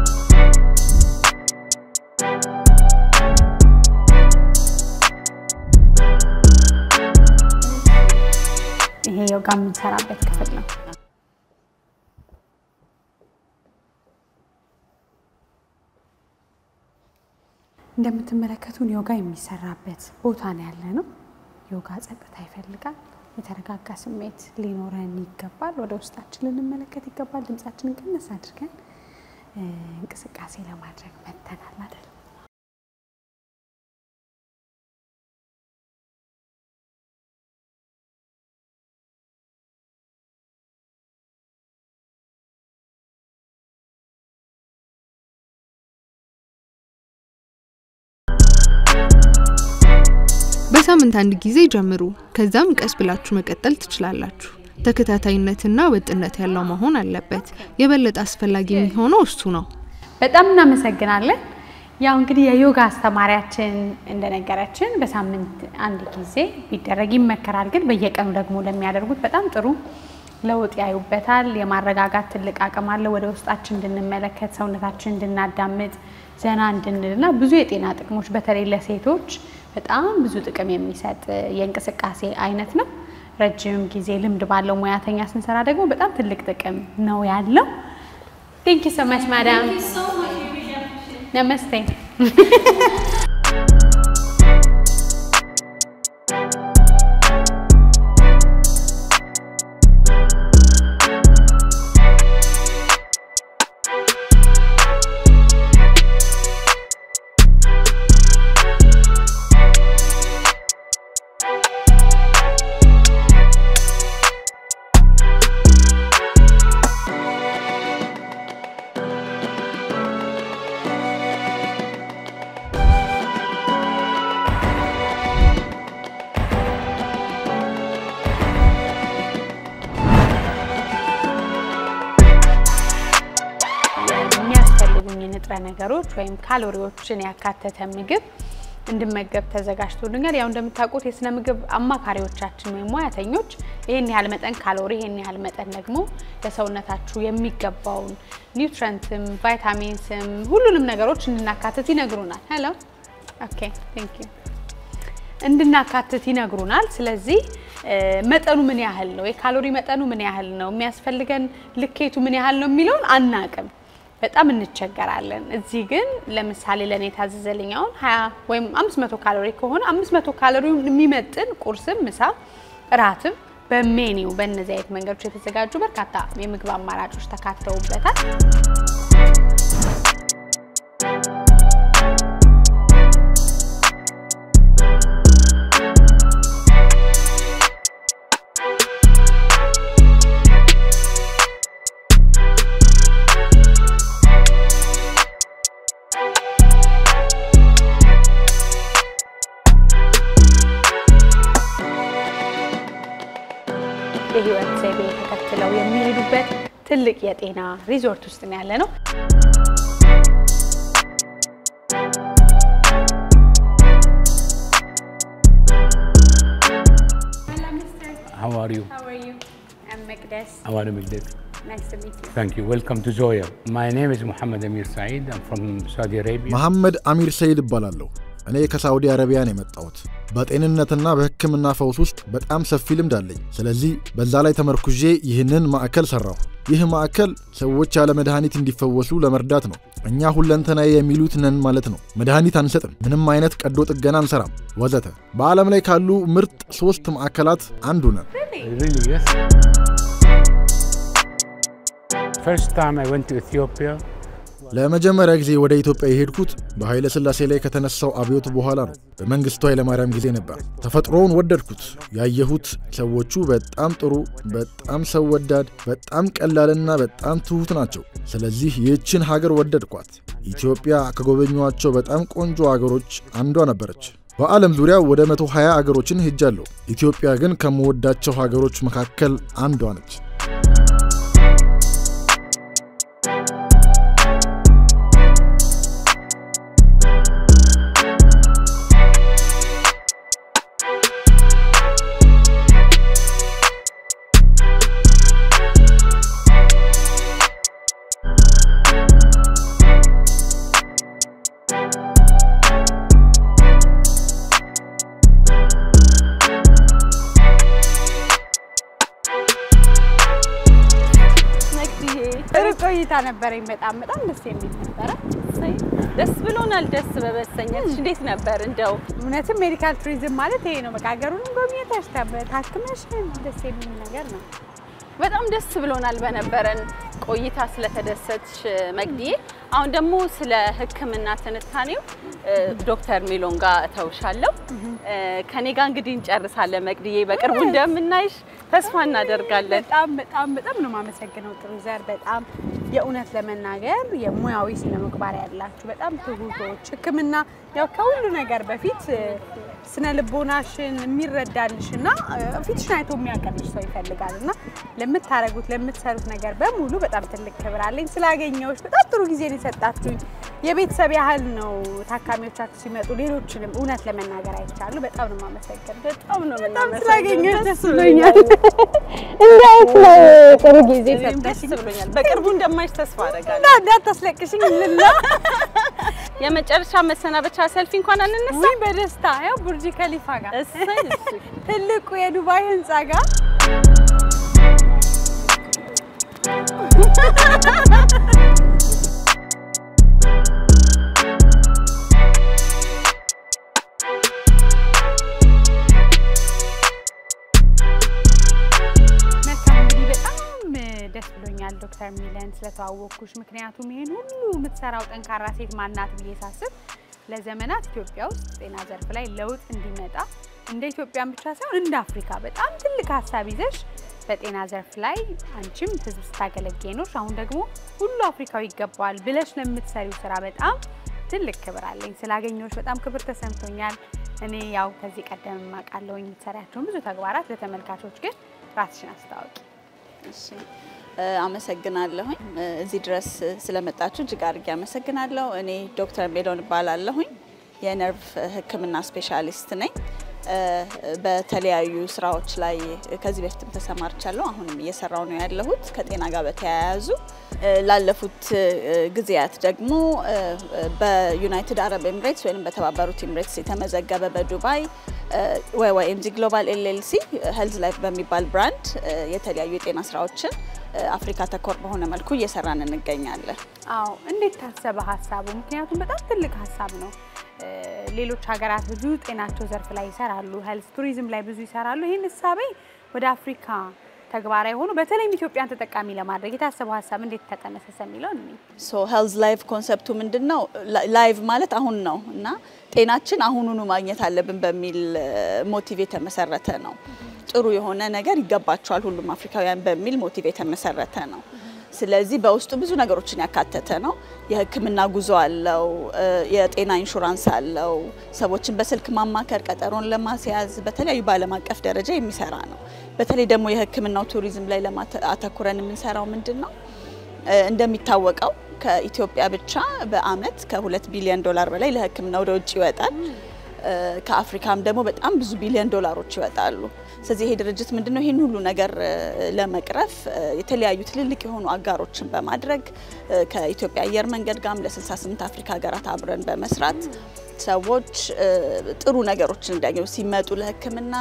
ይሄ ዮጋ የምንሰራበት ክፍል ነው። እንደምትመለከቱን ዮጋ የሚሰራበት ቦታ ነው ያለ ነው። ዮጋ ጸጥታ ይፈልጋል። የተረጋጋ ስሜት ሊኖረን ይገባል። ወደ ውስጣችን ልንመለከት ይገባል። ድምጻችንን ቀነስ አድርገን እ፣ እንቅስቃሴ ለማድረግ መተናል አይደል? በሳምንት አንድ ጊዜ ጀምሩ። ከዛም ቀስ ብላችሁ መቀጠል ትችላላችሁ። ተከታታይነትና ወጥነት ያለው መሆን አለበት። የበለጠ አስፈላጊ የሚሆነው እሱ ነው። በጣም እናመሰግናለን። ያው እንግዲህ የዮጋ አስተማሪያችን እንደነገረችን በሳምንት አንድ ጊዜ ቢደረግ ይመከራል። ግን በየቀኑ ደግሞ ለሚያደርጉት በጣም ጥሩ ለውጥ ያዩበታል። የማረጋጋት ትልቅ አቅም አለ። ወደ ውስጣችን እንድንመለከት፣ ሰውነታችን እንድናዳምጥ፣ ዘና እንድንልና ብዙ የጤና ጥቅሞች በተለይ ለሴቶች በጣም ብዙ ጥቅም የሚሰጥ የእንቅስቃሴ አይነት ነው። ረጅም ጊዜ ልምድ ባለው ሙያተኛ ስንሰራ ደግሞ በጣም ትልቅ ጥቅም ነው ያለው። ቴንክ ዩ ሶ ማች ማዳም። ነመስቴ። የሚያስፈልጉኝ ንጥረ ነገሮች ወይም ካሎሪዎችን ያካተተ ምግብ እንድመገብ ተዘጋጅቶልኛል። ያው እንደምታውቁት የስነ ምግብ አማካሪዎቻችን ወይም ሙያተኞች ይህን ያህል መጠን ካሎሪ፣ ይህን ያህል መጠን ደግሞ ለሰውነታችሁ የሚገባውን ኒውትረንትም ቫይታሚንስም ሁሉንም ነገሮች እንድናካትት ይነግሩናል። ሄሎ ኦኬ ቴንክ ዩ እንድናካትት ይነግሩናል። ስለዚህ እ፣ መጠኑ ምን ያህል ነው፣ የካሎሪ መጠኑ ምን ያህል ነው፣ የሚያስፈልገን ልኬቱ ምን ያህል ነው የሚለውን አናቅም። በጣም እንቸገራለን። እዚህ ግን ለምሳሌ ለእኔ የታዘዘልኝ አሁን 20 ወይም 500 ካሎሪ ከሆነ 500 ካሎሪውን የሚመጥን ቁርስም፣ ምሳ፣ እራትም በሜኒው በእነዚህ አይነት መንገዶች የተዘጋጁ በርካታ የምግብ አማራጮች ተካተውበታል። የህይወት ዘይቤ ተከትለው የሚሄዱበት ትልቅ የጤና ሪዞርት ውስጥ ነው ያለ ነው። How are you? How are you? I'm Mekdes. I want to make this. Nice to meet you. Thank you. Welcome to Zoya. My name is Muhammad Amir Saeed. I'm from Saudi Arabia. መሐመድ አሚር ሰይድ እባላለሁ። እኔ ከሳዑዲ አረቢያ ነው የመጣሁት። በጤንነትና በሕክምና ፈውስ ውስጥ በጣም ሰፊ ልምድ አለኝ። ስለዚህ በዛ ላይ ተመርኩዤ ይህንን ማዕከል ሰራሁ። ይህ ማዕከል ሰዎች ያለ መድኃኒት እንዲፈወሱ ለመርዳት ነው። እኛ ሁለንተናዊ የሚሉት ነን ማለት ነው። መድኃኒት አንሰጥም፣ ምንም አይነት ቀዶ ጥገና አንሰራም፣ ወዘተ። በዓለም ላይ ካሉ ምርጥ ሶስት ማዕከላት አንዱ ነን። Really, yes. First time I went to Ethiopia, ለመጀመሪያ ጊዜ ወደ ኢትዮጵያ የሄድኩት በኃይለ ሥላሴ ላይ ከተነሳው አብዮት በኋላ ነው። በመንግስቱ ኃይለማርያም ጊዜ ነበር። ተፈጥሮውን ወደድኩት። ያየሁት ሰዎቹ በጣም ጥሩ፣ በጣም ሰው ወዳድ፣ በጣም ቀላልና በጣም ትሁት ናቸው። ስለዚህ ይህችን ሀገር ወደድኳት። ኢትዮጵያ ከጎበኟቸው በጣም ቆንጆ አገሮች አንዷ ነበረች። በዓለም ዙሪያ ወደ 120 አገሮችን ሄጃለሁ። ኢትዮጵያ ግን ከምወዳቸው ሀገሮች መካከል አንዷ ነች። ጥሩ ቆይታ ነበረኝ። በጣም በጣም ደስ የሚል ነበረ። ደስ ብሎናል። ደስ በመሰኘትሽ እንዴት ነበር? እንደው እውነትም ሜዲካል ቱሪዝም ማለት ይሄ ነው። በቃ ሀገሩንም ጎብኝተሽ ታክመሽ ደስ የሚል ነገር ነው። በጣም ደስ ብሎናል በነበረን ቆይታ ስለተደሰትሽ መግዲዬ። አሁን ደግሞ ስለ ሕክምና ትንታኔው ዶክተር ሚሎን ጋር እተውሻለሁ። ከኔ ጋር እንግዲህ እንጨርሳለን መግዲዬ። በቅርቡ እንደምናይሽ ተስፋ እናደርጋለን። በጣም በጣም በጣም ነው የማመሰግነው ጥሩ ዘር። በጣም የእውነት ለመናገር የሙያዊ ስነ ምግባር ያላችሁ በጣም ትሁቶች፣ ሕክምና ያው ከሁሉ ነገር በፊት ስነ ልቦናሽን የሚረዳልሽ እና ፊትሽን አይቶ የሚያቀልሽ ሰው ይፈልጋል እና ለምታረጉት ለምትሰሩት ነገር በሙሉ በጣም ትልቅ ክብር አለኝ። ስላገኘሁሽ በጣም ጥሩ ጊዜ ነው የሰጣችሁኝ። የቤተሰብ ያህል ነው ታካሚዎቻችሁ ሲመጡ ሌሎችንም እውነት ለመናገር አይቻሉ። በጣም ነው የማመሰግን። በጣም ነው በጣም ስላገኘሁሽ ደስ ብሎኛል። እንዳይት ነው ጥሩ ጊዜ ደስ ብሎኛል። በቅርቡ እንደማይሽ ተስፋ አደርጋለሁ። እና እንዳታስለቅሽኝ ልና የመጨረሻ መሰናበቻ ሰልፊ እንኳን አንነሳ። ውይ በደስታ ያው ቡርጅ ከሊፋ ጋር እሰይ እሺ። ትልቁ የዱባይ ህንፃ ጋር መልካም እንግዲህ በጣም ደስ ብሎኛል ዶክተር ሚለን ስለተዋወቅኩሽ። ምክንያቱም ይሄን ሁሉ የምትሰራው ጠንካራ ሴት ማናት ብዬ ሳስብ ለዘመናት ኢትዮጵያ ውስጥ ጤና ዘርፍ ላይ ለውጥ እንዲመጣ እንደ ኢትዮጵያን ብቻ ሳይሆን እንደ አፍሪካ በጣም ትልቅ ሀሳብ ይዘሽ በጤና ዘርፍ ላይ አንቺም ህዝብ ስታገለግይ ኖርሽ። አሁን ደግሞ ሁሉ አፍሪካዊ ይገባዋል ብለሽ ለምትሰሪው ስራ በጣም ትልቅ ክብር አለኝ። ስላገኘሁሽ በጣም ክብር ተሰምቶኛል። እኔ ያው ከዚህ ቀደም የማውቃለሁ የምትሰሪያቸውን ብዙ ተግባራት፣ ለተመልካቾች ግን ራስሽን አስታወቂ። እሺ አመሰግናለሁኝ። እዚህ ድረስ ስለመጣችሁ እጅግ አድርጌ አመሰግናለሁ። እኔ ዶክተር ሜሎን እባላለሁኝ። የነርቭ ሕክምና ስፔሻሊስት ነኝ። በተለያዩ ስራዎች ላይ ከዚህ በፊትም ተሰማርቻለሁ። አሁንም እየሰራው ነው ያለሁት ከጤና ጋር በተያያዙ ላለፉት ጊዜያት ደግሞ በዩናይትድ አረብ ኤምሬትስ ወይም በተባበሩት ኤምሬትስ የተመዘገበ በዱባይ ወይኤምጂ ግሎባል ኤልኤልሲ ሄልዝ ላይፍ በሚባል ብራንድ የተለያዩ የጤና ስራዎችን አፍሪካ ተኮር በሆነ መልኩ እየሰራን እንገኛለን። አዎ እንዴት ታሰበ ሀሳቡ? ምክንያቱም በጣም ትልቅ ሀሳብ ነው። ሌሎች ሀገራት ብዙ ጤናቸው ዘርፍ ላይ ይሰራሉ፣ ሄልዝ ቱሪዝም ላይ ብዙ ይሰራሉ። ይህን እሳቤ ወደ አፍሪካ ተግባራዊ ሆኖ በተለይም ኢትዮጵያን ተጠቃሚ ለማድረግ የታሰበው ሀሳብ እንዴት ተጠነሰሰ የሚለው እኔ ሶ ሄልዝ ላይቭ ኮንሰፕቱ ምንድን ነው? ላይቭ ማለት አሁን ነው እና ጤናችን አሁኑኑ ማግኘት አለብን በሚል ሞቲቭ የተመሰረተ ነው። ጥሩ የሆነ ነገር ይገባቸዋል ሁሉም አፍሪካውያን በሚል ሞቲቭ የተመሰረተ ነው። ስለዚህ በውስጡ ብዙ ነገሮችን ያካተተ ነው። የሕክምና ጉዞ አለው፣ የጤና ኢንሹራንስ አለው፣ ሰዎችን በስልክ ማማከር፣ ቀጠሮን ለማስያዝ በተለያዩ በዓለም አቀፍ ደረጃ የሚሰራ ነው። በተለይ ደግሞ የሕክምናው ቱሪዝም ላይ አተኩረን የምንሰራው ምንድን ነው? እንደሚታወቀው ከኢትዮጵያ ብቻ በአመት ከሁለት ቢሊዮን ዶላር በላይ ለሕክምና ወደ ውጭ ይወጣል። ከአፍሪካም ደግሞ በጣም ብዙ ቢሊዮን ዶላሮች ይወጣሉ። ስለዚህ ይሄ ድርጅት ምንድነው ይህን ሁሉ ነገር ለመቅረፍ የተለያዩ ትልልቅ የሆኑ አጋሮችን በማድረግ ከኢትዮጵያ አየር መንገድ ጋርም ለ68 አፍሪካ ሀገራት አብረን በመስራት ሰዎች እ፣ ጥሩ ነገሮችን እንዲያገኙ ሲመጡ ለሕክምና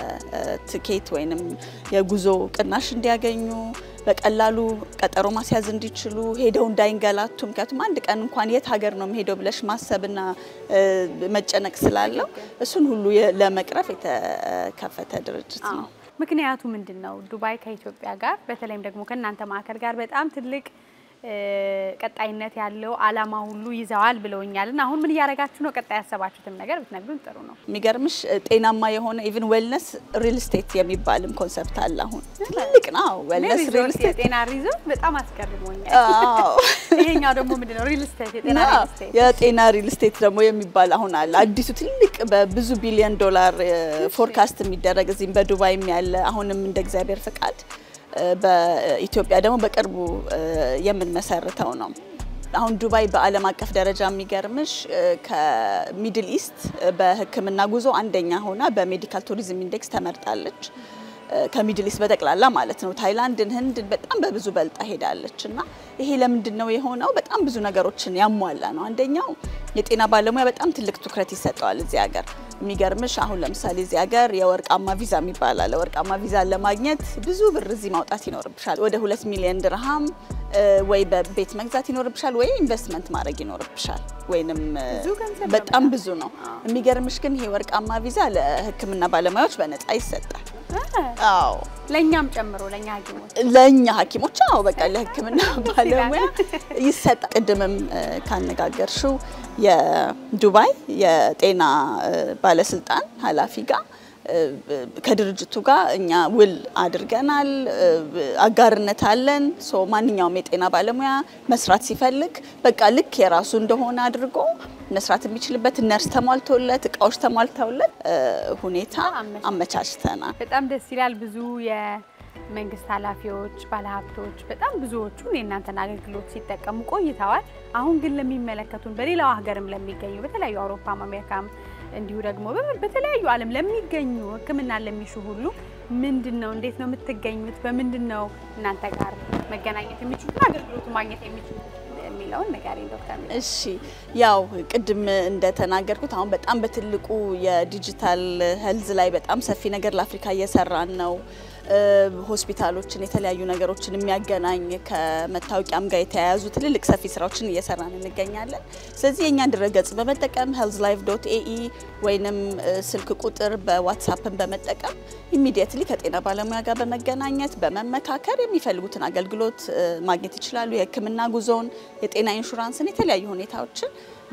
የትኬት ወይንም የጉዞ ቅናሽ እንዲያገኙ በቀላሉ ቀጠሮ ማስያዝ እንዲችሉ ሄደው እንዳይንገላቱ። ምክንያቱም አንድ ቀን እንኳን የት ሀገር ነው የምሄደው ብለሽ ማሰብና እ፣ መጨነቅ ስላለው እሱን ሁሉ የ- ለመቅረፍ የተከፈተ ድርጅት ነው። ምክንያቱ ምንድን ነው? ዱባይ ከኢትዮጵያ ጋር በተለይም ደግሞ ከእናንተ ማዕከል ጋር በጣም ትልቅ እ፣ ቀጣይነት ያለው አላማ ሁሉ ይዘዋል ብለውኛል። እና አሁን ምን እያደረጋችሁ ነው? ቀጣይ ያሰባችሁትም ነገር ብትነግሩን ጥሩ ነው። የሚገርምሽ ጤናማ የሆነ ኢቭን ዌልነስ ሪል ስቴት የሚባልም ኮንሰፕት አለ። አሁን ትልቅ ነው ዌልነስ ሪል ሪዞርት ስቴት የጤና ሪዞርት በጣም አስገርሞኛል። አዎ። ይሄኛው ደግሞ ምንድን ነው? ሪል ስቴት የጤና እና ሪል ስቴት የጤና ሪል ስቴት ደግሞ የሚባል አሁን አለ። አዲሱ ትልቅ በብዙ ቢሊዮን ዶላር ፎርካስት የሚደረግ እዚህም በዱባይም ያለ አሁንም እንደ እግዚአብሔር ፍቃድ እ፣ በኢትዮጵያ ደግሞ በቅርቡ እ፣ የምንመሰርተው ነው። አሁን ዱባይ በዓለም አቀፍ ደረጃ የሚገርምሽ እ፣ ከሚድል ኢስት እ፣ በሕክምና ጉዞ አንደኛ ሆና በሜዲካል ቱሪዝም ኢንዴክስ ተመርጣለች። እ፣ ከሚድል ኢስት በጠቅላላ ማለት ነው። ታይላንድን፣ ህንድን በጣም በብዙ በልጣ ሄዳለች እና ይሄ ለምንድን ነው የሆነው? በጣም ብዙ ነገሮችን ያሟላ ነው። አንደኛው የጤና ባለሙያ በጣም ትልቅ ትኩረት ይሰጠዋል እዚህ ሀገር። የሚገርምሽ አሁን ለምሳሌ እዚህ ሀገር የወርቃማ ቪዛ የሚባል አለ። ወርቃማ ቪዛ ለማግኘት ብዙ ብር እዚህ ማውጣት ይኖርብሻል። ወደ ሁለት ሚሊዮን ድርሃም እ፣ ወይ በቤት መግዛት ይኖርብሻል፣ ወይ ኢንቨስትመንት ማድረግ ይኖርብሻል። ወይንም እ፣ በጣም ብዙ ነው። የሚገርምሽ ግን ይሄ ወርቃማ ቪዛ ለህክምና ባለሙያዎች በነፃ ይሰጣል። አዎ ለእኛም ጨምሮ ለእኛ ሐኪሞች ለእኛ ሐኪሞች አዎ በቃ ለህክምና ባለሙያ ይሰጣል። ቅድምም እ፣ ካነጋገርሽው የዱባይ የጤና እ፣ ባለስልጣን ኃላፊ ጋር እ፣ ከድርጅቱ ጋር እኛ ውል አድርገናል። እ፣ አጋርነት አለን። ሶ ማንኛውም የጤና ባለሙያ መስራት ሲፈልግ በቃ ልክ የራሱ እንደሆነ አድርጎ መስራት የሚችልበት ነርስ ተሟልቶለት እቃዎች ተሟልተውለት እ፣ ሁኔታ አመቻችተናል። በጣም ደስ ይላል። ብዙ የመንግስት ኃላፊዎች፣ ባለሀብቶች በጣም ብዙዎቹን የእናንተን አገልግሎት ሲጠቀሙ ቆይተዋል። አሁን ግን ለሚመለከቱን በሌላው ሀገርም ለሚገኙ በተለያዩ አውሮፓም አሜሪካም እንዲሁ ደግሞ በ- በተለያዩ ዓለም ለሚገኙ ሕክምና ለሚሹ ሁሉ ምንድን ነው እንዴት ነው የምትገኙት? በምንድን ነው እናንተ ጋር መገናኘት የሚችሉትን አገልግሎቱ ማግኘት የሚችሉት የሚለውን ንገሪኝ ዶክተር ሚላ። እሺ ያው ቅድም እንደተናገርኩት አሁን በጣም በትልቁ የዲጂታል ሄልዝ ላይ በጣም ሰፊ ነገር ለአፍሪካ እየሰራን ነው። እ፣ ሆስፒታሎችን የተለያዩ ነገሮችን የሚያገናኝ ከመታወቂያም ጋር የተያያዙ ትልልቅ ሰፊ ስራዎችን እየሰራን እንገኛለን። ስለዚህ የእኛን ድረገጽ በመጠቀም ሄልዝ ላይፍ ዶት ኤኢ ወይንም እ፣ ስልክ ቁጥር በዋትሳፕን በመጠቀም ኢሚዲየትሊ ከጤና ባለሙያ ጋር በመገናኘት በመመካከር የሚፈልጉትን አገልግሎት እ፣ ማግኘት ይችላሉ። የህክምና ጉዞውን፣ የጤና ኢንሹራንስን፣ የተለያዩ ሁኔታዎችን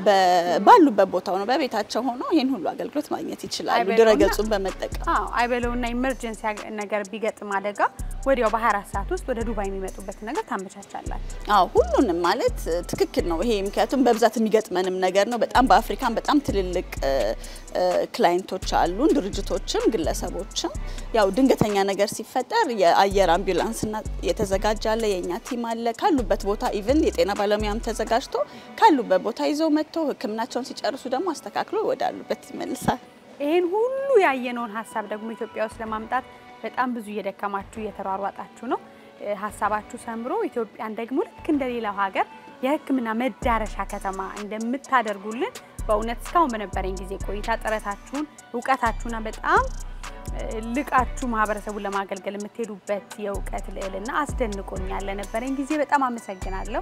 በ- ባሉበት ቦታ ሆነው በቤታቸው ሆነው ይህን ሁሉ አገልግሎት ማግኘት ይችላሉ አይበለውና- ድረገጹን በመጠቀም። አዎ አይበለውና ኢመርጀንሲ ነገር ቢገጥም አደጋ ወዲያው በ24 ሰዓት ውስጥ ወደ ዱባይ የሚመጡበት ነገር ታመቻቻላችሁ። አዎ ሁሉንም ማለት እ፣ ትክክል ነው። ይሄ ምክንያቱም በብዛት የሚገጥመንም ነገር ነው። በጣም በአፍሪካን በጣም ትልልቅ እ፣ እ፣ ክላይንቶች አሉን፣ ድርጅቶችም ግለሰቦችም። ያው ድንገተኛ ነገር ሲፈጠር የአየር አምቡላንስና የተዘጋጀ አለ፣ የእኛ ቲም አለ። ካሉበት ቦታ ኢቭን የጤና ባለሙያም ተዘጋጅቶ ካሉበት ቦታ ይዘው መጥቶ ሕክምናቸውን ሲጨርሱ ደግሞ አስተካክሎ ወዳሉበት ይመልሳል። ይህን ሁሉ ያየነውን ሀሳብ ደግሞ ኢትዮጵያ ውስጥ ለማምጣት በጣም ብዙ እየደከማችሁ እየተሯሯጣችሁ ነው። እ፣ ሀሳባችሁ ሰምሮ ኢትዮጵያን ደግሞ ልክ እንደሌላው ሀገር የሕክምና መዳረሻ ከተማ እንደምታደርጉልን በእውነት እስካሁን በነበረኝ ጊዜ ቆይታ ጥረታችሁን እውቀታችሁና በጣም እ፣ ልቃችሁ ማህበረሰቡን ለማገልገል የምትሄዱበት የእውቀት ልዕልና አስደንቆኛል። ለነበረኝ ጊዜ በጣም አመሰግናለሁ።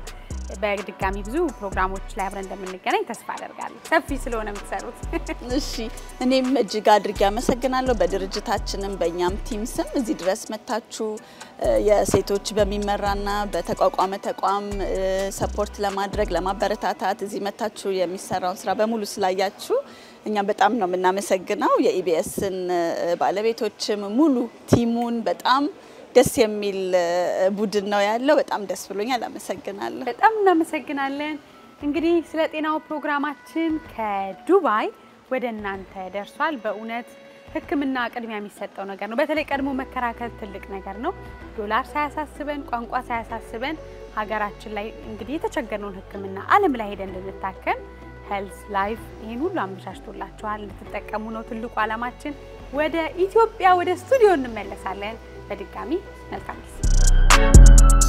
በድጋሚ ብዙ ፕሮግራሞች ላይ አብረን እንደምንገናኝ ተስፋ አደርጋለሁ። ሰፊ ስለሆነ የምትሰሩት እሺ እኔም እጅግ አድርጌ አመሰግናለሁ። በድርጅታችንም በእኛም ቲም ስም እዚህ ድረስ መታችሁ እ፣ የሴቶች በሚመራና በተቋቋመ ተቋም እ፣ ሰፖርት ለማድረግ ለማበረታታት እዚህ መታችሁ የሚሰራውን ስራ በሙሉ ስላያችሁ እኛም በጣም ነው የምናመሰግነው። የኢቢኤስን ባለቤቶችም ሙሉ ቲሙን በጣም ደስ የሚል እ፣ ቡድን ነው ያለው። በጣም ደስ ብሎኛል። አመሰግናለሁ። በጣም እናመሰግናለን። እንግዲህ ስለ ጤናው ፕሮግራማችን ከዱባይ ወደ እናንተ ደርሷል። በእውነት ሕክምና ቅድሚያ የሚሰጠው ነገር ነው። በተለይ ቀድሞ መከራከር ትልቅ ነገር ነው። ዶላር ሳያሳስበን፣ ቋንቋ ሳያሳስበን ሀገራችን ላይ እንግዲህ የተቸገርነውን ሕክምና ዓለም ላይ ሄደን እንድንታከም ሄልዝ ላይፍ ይህን ሁሉ አመቻችቶላችኋል። እንድትጠቀሙ ነው ትልቁ ዓላማችን። ወደ ኢትዮጵያ ወደ ስቱዲዮ እንመለሳለን። በድጋሚ መልካም ጊዜ